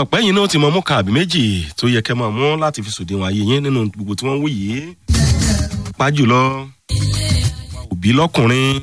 ọ̀pẹ́ yìí náà ti mọ mú kan àbí méjì tó yẹ kẹ́ máa mú láti fi sòdiwọ̀n ayé yín nínú gbogbo tí wọ́n ń wí yìí. pájùlọ òbí lọ́kùnrin.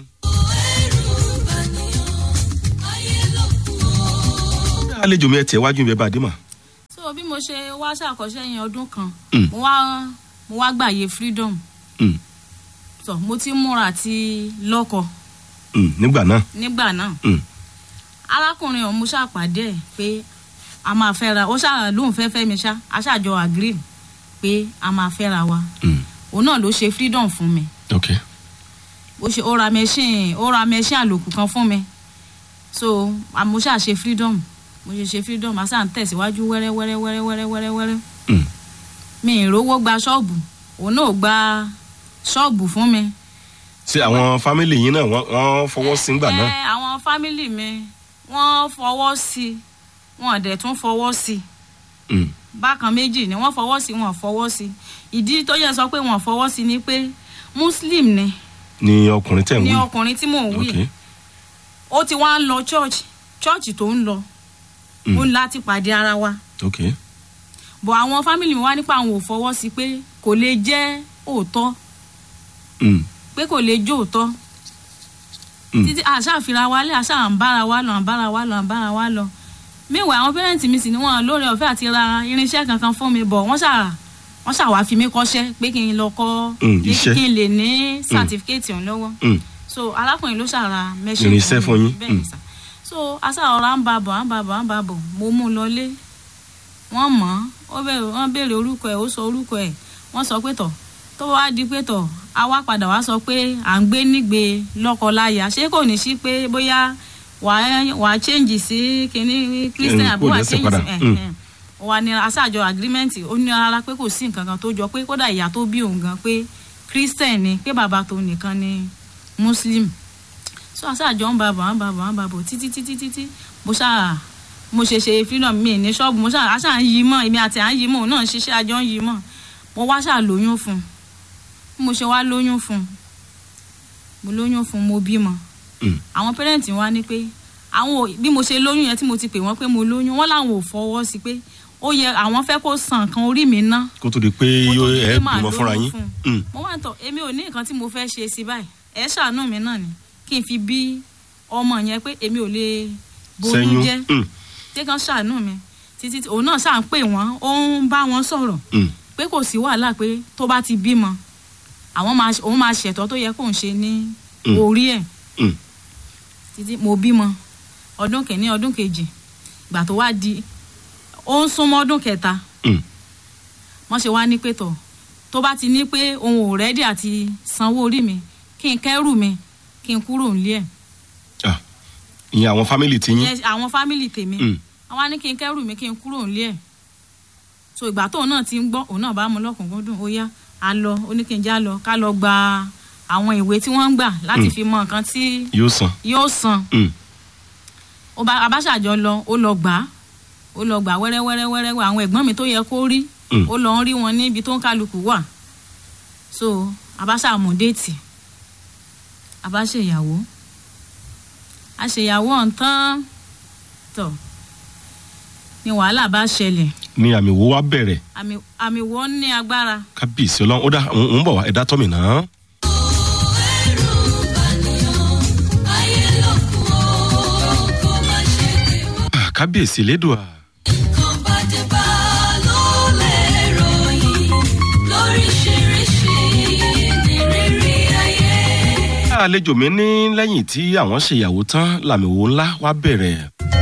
àlejò mi ẹ tẹ̀ wájú mi ẹ bá dé mà. so bí mo ṣe wá ṣàkọsẹ́ yẹn ọdún kan Mm. mo wá mo wá gbàyè freedom Mm, so mo ti múra àti lọ́kọ mm, nígbà náà. nígbà náà Mm, arákùnrin ọ̀hún mo ṣàpàdé ẹ̀ pé a máa fẹ́ra ó ṣáà lóun fẹ́ fẹ́ mi ṣá a ṣàjọ agree pé a máa fẹ́ra wa mm, òun náà ló ṣe freedom fún mi ok. ó ṣe ó ra machine ó ra machine àlòkù kan fún mi so mo ṣáà ṣe freedom mo ṣe ṣe freedom a ṣáà ń tẹ̀síwájú wẹ́rẹ́ wẹ́rẹ́ wẹ́rẹ́ wẹ́rẹ́ wẹ́rẹ́ wẹ́rẹ́ Mm, mi ì rówó gba ṣọ́ọ̀bù òun náà gba ṣọ́ọ̀bù fún mi. ṣé àwọn fámìlì yín náà wọ́n wọ́n fọwọ́ sí ńgbà náà. ẹ àwọn fámìlì mi wọ́n fọwọ́ sí i wọ́n dẹ̀ tún fọwọ́ sí i Mm, bákan méjì ni wọ́n fọwọ́ sí i wọ́n fọwọ́ sí i ìdí tó yẹ sọ pé wọ́n fọwọ́ sí i ni pé muslim ni ni ọkùnrin tẹ̀ ń ni wí. ọkùnrin tí mò ń wí ok. ó ti wá ń lọ church church tó ń lọ Mm. ó ń láti pàdé ara wa ok. bọ̀ àwọn fámìlì mi wá nípa àwọn ò fọwọ́ sí i pé kò lè jẹ́ òótọ́ Mm, pé kò lè jó òótọ́ mm, títí àṣàfihàn wa lé àṣà à ń bára wa lọ à ń bára wa lọ à ń bára wa lọ míwà àwọn pẹ́rẹ́ǹtì mi sì ni wọ́n lóore ọ̀fẹ́ àti ra irinṣẹ́ kankan fún mi bọ̀ wọ́n ṣà wọ́n ṣà wá fi mí kọ́ṣẹ́ pé kí n lọ kọ́ Mm, kí iṣẹ́. kí n lè ní sàtífíkẹ́ẹ̀tì ọ̀hún lọ́wọ́ mm, so arákùnrin ló ṣàrà mẹ́ṣẹ́ Irinṣẹ́ fún yín. bẹ́ẹ̀ ni Mm. sà so aṣà ọ̀rọ̀ à ń ba bọ̀ à ń ba bọ̀ à ń ba bọ̀ mo mú un lọlé wọ́n mọ̀ ọ́ ó béèrè wọ́n béèrè orúkọ ẹ̀ ó sọ orúkọ ẹ̀ wọ́n sọ pé tọ̀ tó wá di pé tọ̀ a wá padà wá sọ pé à ń gbé nígbè lọ́kọ-láya ṣé kò ní sí pé bóyá wàá wàá change sí kinní christian Mm, àbí kò wàá lẹ́sẹ̀ change padà. sí Mm. ẹ̀hẹ̀n. wà ní aṣáájọ agreement ó ní rárá pé kò sí nǹkan kan tó jọ pé kódà ìyá tó bí òun gan pé christian ni pé bàbá tó nìkan ni muslim so aṣáájọ ń ba bọ̀ ń ba bọ̀ ń ba bọ̀ títí títí títí mo ṣáà mo ṣe ṣe freedom mi ní ṣọ́ọ̀bù mo ṣáà aṣáà ń yí mọ́ èmi àti à ń yí mọ́ òun náà ń ṣiṣẹ́ àjọ ń yí mọ́ mo wá ṣáà lóyún fún un bí mo ṣe wá lóyún fún un mo lóyún fún un mo bímọ mm, àwọn pẹ́rẹ́ǹtì wa ní pé àwọn ò- bí mo ṣe lóyún yẹn tí mo ti pè wọ́n pé mo lóyún wọ́n làwọn ò fọwọ́ sí pé ó yẹ àwọn fẹ́ kó san nǹkan orí mi ná kó tó di pé kó tó yóò di pé ẹ màá bímọ fúnra lóyún yín. fún un. Mm, mo wá ń tọ̀ èmi ò ní nǹkan tí mo fẹ́ ṣe sí báyìí ẹ ṣàánú mi náà ni kí n fi bí ọmọ yẹn pé èmi ò lè boyún sẹ́yún. jẹ́ Mm, tí kan ṣàánú mi títí tí- òun náà ṣáà ń pè wọ́n ó ń bá wọn sọ̀rọ̀ mm, pé kò sí wàhálà pé tó bá ti bímọ àwọn máa òun máa ṣètọ́ tó yẹ kóun ṣe ní Mm. orí ẹ̀ mm, títí mo bímọ ọdún kìíní ọdún kejì ìgbà tó wá di ó ń súnmọ́ ọdún kẹta mm. wọ́n ṣe wá ní pé tọ̀ tó bá ti ní pé òun ò rẹ́dí àti sanwó orí mi kí n kẹ́rù mi kí n kúrò nílé ẹ̀ Ah, ìyẹn àwọn fámìlì ti yín. Ìyẹn àwọn fámìlì tèmi Mm, àwọn á ní kí n kẹ́rù mi kí n kúrò nílé ẹ̀ so ìgbà tóun náà ti ń gbọ́ òun náà bá mú lọ́kùnkúndùn ó yá a lọ ó ní kí n já lọ ká lọ gba àwọn ìwé tí wọ́n ń gbà láti Mm. fi mọ nǹkan tí yóò san. yóò san Mm, ó bá abáṣàjọ lọ ó lọ gbà á ó lọ gbà wẹ́rẹ́ wẹ́rẹ́ wẹ́rẹ́ wẹ́ àwọn ẹ̀gbọ́n mi tó yẹ kó rí Mm. ó lọ ń rí wọn níbi tó ń kálukú wà so abáṣà mú déètì abáṣèyàwó àṣèyàwó ọ̀ǹtán tọ̀ ni wàhálà bá ṣẹlẹ̀ ni àmì wo wá bẹ̀rẹ̀ àmì àmì wọ́n ní agbára kábíyèsí ọlọ́run ó dá òun ń bọ̀ wá ẹ̀dá tọ́mì náà. Ah, kábíyèsí lédùá àlejò mi ní lẹ́yìn tí àwọn ṣèyàwó tán làmì wo ńlá wá bẹ̀rẹ̀.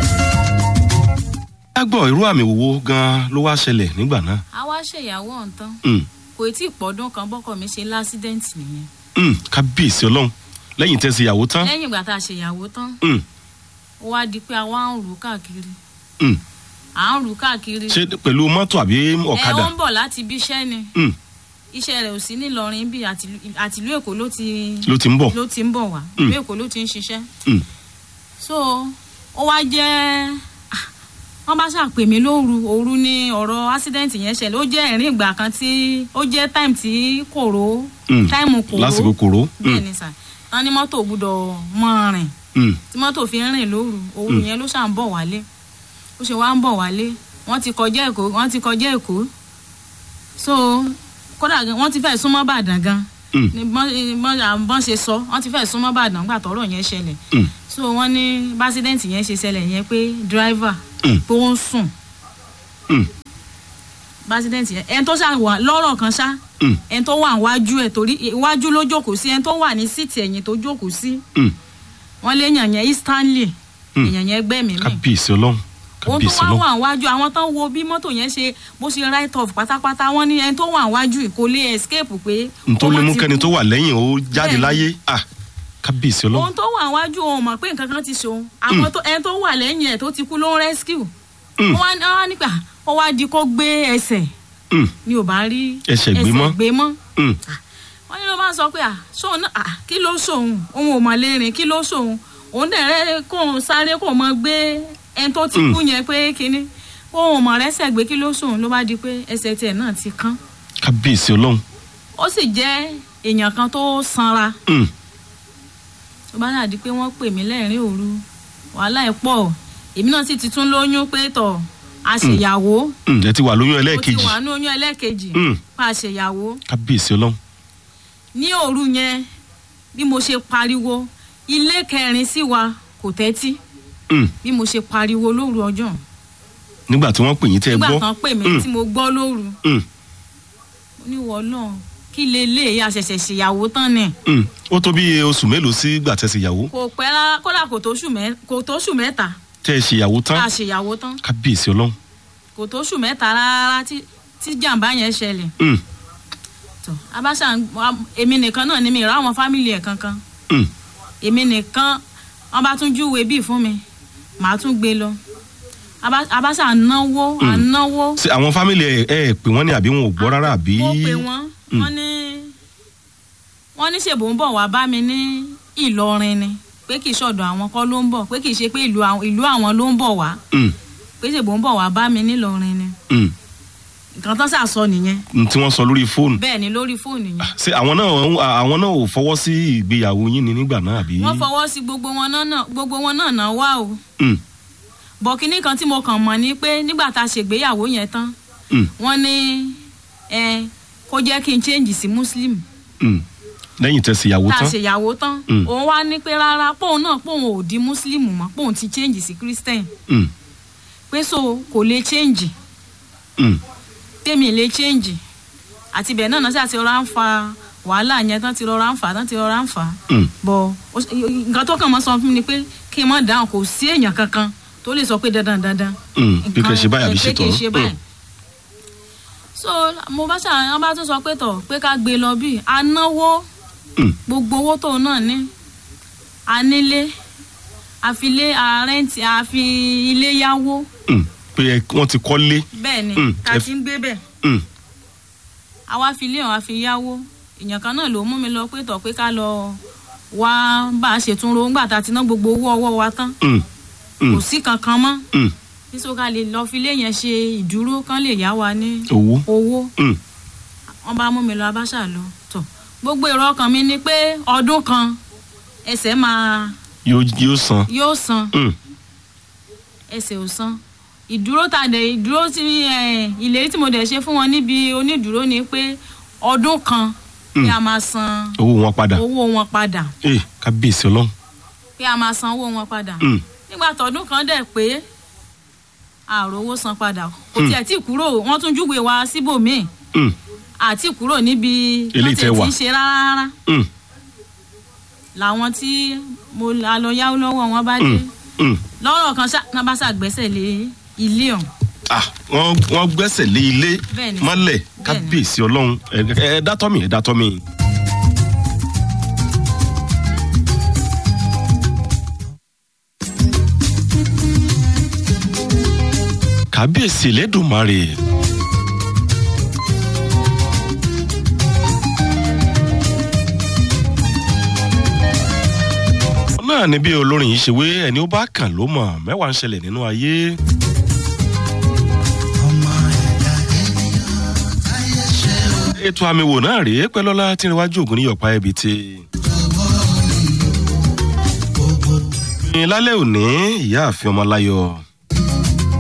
ẹ gbọ́ irú àmì wo gan-an ló wá ṣẹlẹ̀ nígbà náà. a wá ṣèyàwó ọ̀ǹtán Mm, kò tí ì pọ́dún kan bọ́kọ mi ṣe lásídẹ́ǹtì nìyẹn mm, kábíyèsí ọlọ́run lẹ́yìn tẹ́ ṣèyàwó tán. lẹ́yìn ìgbà tá a ṣèyàwó tán Mm, ó wá di pé a wá ń rù ú káàkiri mm. à ń rù ú káàkiri ṣé pẹ̀lú mọ́tò àbí ẹ ọ̀kadà. ó ń bọ̀ láti ibi iṣẹ́ ni Mm, iṣẹ́ rẹ̀ ò sí nílọrin bí àtìlú èkó ló ti ló ti ń bọ̀. ló ti ń bọ̀ wá Mm. ìlú èkó ló ti ń ṣiṣẹ́ Mm, so ó wá jẹ́ ah, wọ́n bá ṣàpè mí lóru òru ní ọ̀rọ̀ accident yẹn ṣẹlẹ̀ ó jẹ́ ẹ̀rín ìgbà kan tí ó jẹ́ time tí kòró mm. time kòró lásìkò kòró. bẹ́ẹ̀ ni sà tán ní mọ́tò gbúdọ̀ mọ́ rìn Mm, tí mọ́tò fi ń rìn lóru òru yẹn ló ṣà ń bọ̀ wálé ó ṣe wá ń bọ̀ wálé wọ́n ti kọjá èkó wọ́n ti kọjá èkó so kódà gan- wọ́n ti fẹ́ súnmọ́ bàdàn gan Mm. ní bọ́n bọ́n- bọ́n ṣe sọ wọ́n ti fẹ́ súnmọ́ bàdàn nígbà tọ́rọ̀ yẹn ṣẹlẹ̀ Mm. so wọ́n ní básídẹ́ǹtì yẹn ṣe ṣẹlẹ̀ yẹn pé dírìvà Mm. pé ó ń sùn Mm. básídẹ́ǹtì yẹn ẹni tó ṣà wà lọ́rọ̀ kan ṣá Mm. ẹni tó wà wájú ẹ̀ torí iwájú ló jókòó sí ẹni tó wà ní síìtì ẹ̀yìn tó jókòó sí Mm. wọ́n lé èèyàn yẹn Stanley Mm. èèyàn yẹn gbẹ́mìí mì kábíyèsí ọlọ́run ohun tó kábíyèsí wá ọlọ́run wà wájú àwọn tó ń wo bí mọ́tò yẹn ṣe bó ṣe right off pátápátá wọ́n ní ẹni tó wà wájú yìí kò lè escape pé nítorí ó má mú ti kẹ́ni kú. tó wà lẹ́yìn ó jáde Bẹ́ẹ̀ni. láyé ah kábíyèsí ọlọ́run ohun tó wà wájú òun mọ̀ pé nǹkan kan ti ṣòun àwọn tó ẹni tó wà lẹ́yìn ẹ̀ tó ti kú ló ń rescue Mm. wọ́n wá ní- wọ́n wá nípa ó wá di kó gbé ẹsẹ̀ Mm. ni ò bá rí Ẹsẹ̀ gbé mọ́. gbé mọ́ Mm. wọ́n ní ló máa ń sọ pé à sóun náà à kí ló sóun òun ò mọ̀ lérin kí ló sóun òun dẹ̀ rẹ́ kóun sáré kóun mọ gbé ẹni tó ti Mm. kú yẹn pé kínní òun ò mọ̀ rẹ́sẹ̀ gbé kí ló sóun ló bá di pé ẹsẹ̀ tiẹ̀ náà ti kán kábíyèsí ọlọ́run ó sì jẹ́ èèyàn kan tó sanra Mm. tó bá dàdí pé wọ́n pè mí lẹ́rìn òru wàhálà ẹ̀ pọ̀ èmi náà sì ti tún lóyún pé tọ̀ àṣeyàwó Mm. ẹ ti wà lóyún ó ti ẹlẹ́ẹ̀kejì wà ní oyún ẹlẹ́ẹ̀kejì Mm. pa àṣeyàwó kábíyèsí ọlọ́run ní òru yẹn bí mo ṣe pariwo ilé kẹrin sí wa kò tẹ́tí Mm. bí mo ṣe pariwo lóru ọjọ́ nígbà tí wọ́n pè yín tẹ́ ẹ nígbà gbọ́ kan pè mí Mm. tí mo gbọ́ lóru Mm. mo ní wọ́ọ́ náà kí lélẹ̀ àṣẹ̀ṣẹ̀ ṣèyàwó tán ni Mm. ó tó bí oṣù mélòó sí gbà tẹ́ ṣèyàwó kò pẹ́ rárá kódà kò tó ṣù mẹ́- kò tó ṣù mẹ́ta tẹ́ ẹ ṣèyàwó tá tán a ṣèyàwó tán kábíyèsí ọlọ́run kò tó ṣù mẹ́ta rárá tí tí jàǹbá yẹn ṣẹlẹ̀ Mm. tó abáṣà ń- wa- èmi nìkan náà ni mi ìrá àwọn fámìlì ẹ̀ kankan Mm. èmi nìkan wọn bá tún júwe bíi fún mi màá tún gbé lọ Abá- abáṣà náwó ànáwó ṣé àwọn fámìlì ẹ ẹ pè wọ́n ní àbí wọn ò gbọ́ rárá àbí mo pè wọ́n Mm. wọ́n ní wọ́n ní ṣèbò ń bọ̀ wá bá mi ní Ìlọrin ni pé kì í ṣọ̀dọ̀ àwọn kọ́ ló ń bọ̀ pé kì í ṣe pé ìlú àwọn ìlú àwọn ló ń bọ̀ wá Mm. pé ṣèbò ń bọ̀ wá bá mi nílọrin ni Mm. nǹkan tán ṣàṣọ nìyẹn n tí wọ́n sọ lórí fóònù bẹ́ẹ̀ ni lórí fóònù yẹn ṣé àwọn náà àwọn náà ò fọwọ́ sí ìgbéyàwó yín ni nígbà náà àbí. wọ́n fọwọ́ sí gbogbo wọn náà náà- gbogbo wọn náà náà wá o Mm. bọ̀ kínní kan tí mo kàn mọ̀ ni pé nígbà tá a ṣègbéyàwó yẹn tán Mm. wọ́n ní ẹ kó jẹ́ kí n change sí muslim Mm. lẹ́yìn tẹ́ ṣèyàwó tá a tán ṣèyàwó tán Mm. òun wá ní pé rárá póun náà póun ò di muslim mọ́ póun ti change sí christian Mm. pé so kò lè change Mm. tèmi lè change àti bẹ́ẹ̀ náà náà sì àti rọra ń fa wàhálà yẹn tán ti rọra ń fà tán ti rọra ń fà Mm. bọ̀ ó ṣe- nǹkan tó kàn mọ́ sọ fún mi ni pé kí n má dáhùn kò sí èèyàn kankan tó lè sọ pé dandan dandan Mm. bí kẹ́ ṣe báyìí àbí ṣe pé kì í ṣe tọ̀ báyìí. so mo bá ṣàwọn wọn bá tún sọ pé tọ̀ pé ká gbé lọ bí anáwó Mm. gbogbo owó tóun náà ní anílé àfilé àrẹ́ǹtì àfi ilé yáwó Mm. pé ẹ- wọ́n ti kọ́lé bẹ́ẹ̀ ni Mm, ká ẹ- ti ń gbé bẹ́ẹ̀ Mm. àwa fi ilé ọ̀hún àfi yáwó èèyàn kan náà ló mú mi lọ pé tọ̀ pé ká lọ wá bá a ṣètúnro ńgbà tá a ti ná gbogbo owó ọwọ́ wa tán Mm. Mm. kò sí kankan mọ́ Mm. nítorí ká lè lọ fi ilé yẹn ṣe ìdúró kán lè yá wa ní owó owó Mm. wọn bá mú mi lọ abáṣà lọ tọ gbogbo èrò ọkàn mi ni pé ọdún kan ẹsẹ̀ máa yóò yóò san yóò san Mm. ẹsẹ̀ ò san ìdúró ta dẹ̀ ìdúró tí ẹ, ìlérí tí mo dẹ̀ ṣe fún wọn níbi onídùúró ni pé ọdún kan pé Mm. a máa san owó wọn padà owó wọn padà ee kábíyèsí ọlọ́run pé a máa san owó wọn padà Mm. nígbà tọdún kan dẹ̀ pé àròwó san padà kò Mm. tiẹ̀ tí kúrò wọ́n tún júwe wa síbòmíì Mm. àti kúrò níbi Eléyìí tó tẹ́ ti wà. ń ṣe rárá rárá Mm. làwọn tí mo la lọ yáwó lọ́wọ́ wọn bá dé Mm. Mm. lọ́rọ̀ kan ṣá náà bá ṣàgbẹ́sẹ̀ lé ilé ọ̀hún ah wọ́n wọ́n gbẹ́sẹ̀ lé ilé Bẹ́ẹ̀ni. mọ́lẹ̀ kábíyèsí ọlọ́run ẹ ẹ dátọ́ mi ẹ dátọ́ mi. kábíyèsí lẹ́dùnmarè. náà ni bí olórin yìí ṣe wé ẹni ó bá kàn ló mọ̀ mẹ́wàá ń ṣẹlẹ̀ nínú ayé. ètò àmì wò náà rèé pẹ́lọ́lá tí ń wájú ògùn ní yọ̀pá ẹbí tí. ní lálẹ́ òní ìyá àfin ọmọláyọ̀